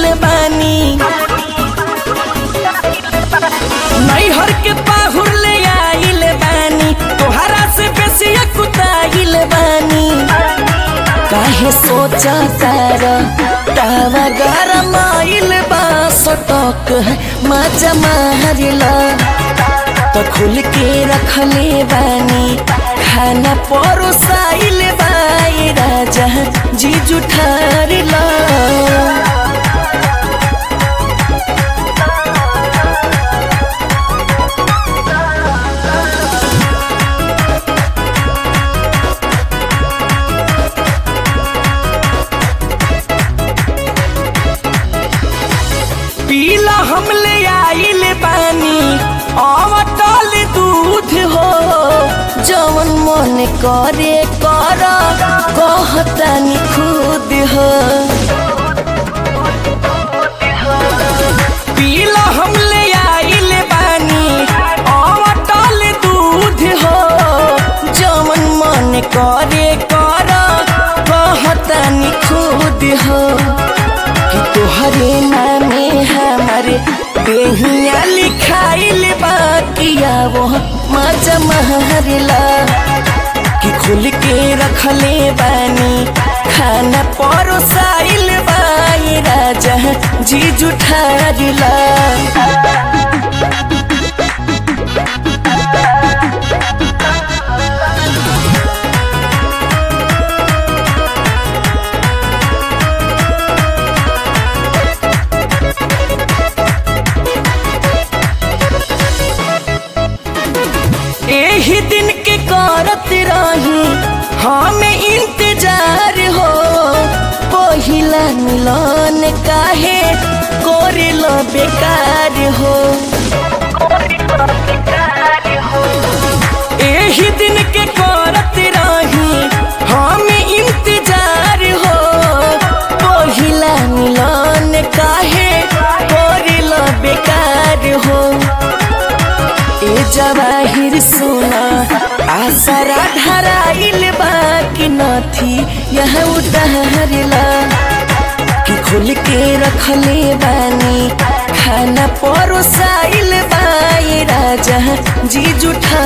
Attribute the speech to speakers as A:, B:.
A: आइल बानी नैहर के पाहुर ले आइल बानी तोहरा से बेसी कुताइल बानी काहे सोचा तार तावा गरम आइल बा सटक है मजा मारिला तो खुल के रखले बानी खाना परोसाइल बाई राजा जी जुठारिला पीला हम ले आइल बानी अवटल दूध हो जवन मन करे कर कहतानी खुद हो पीला हम ले आइल बानी अवटल दूध हो जवन मन करे कर कहतानी खुद हो कि तोहरे नामे हमारे देहिया लिखाइल बाकिया वो मजा महरला कि खुल के रखले बानी खाना परोसाइल बाई राजा जी जुठारिला एही दिन के करत रही हमें इंतजार हो पहिला मिलन काहे कोरिल बेकार हो एही दिन के करत रही हमें इंतजार हो पहिला मिलन काहे कोरिल बेकार हो ए जवाहिर सुना आसरा धराइल बाकी नथी यहाँ उतारला कि खुल के रखले बानी खाना परोसाइल बाई राजा जी जुठा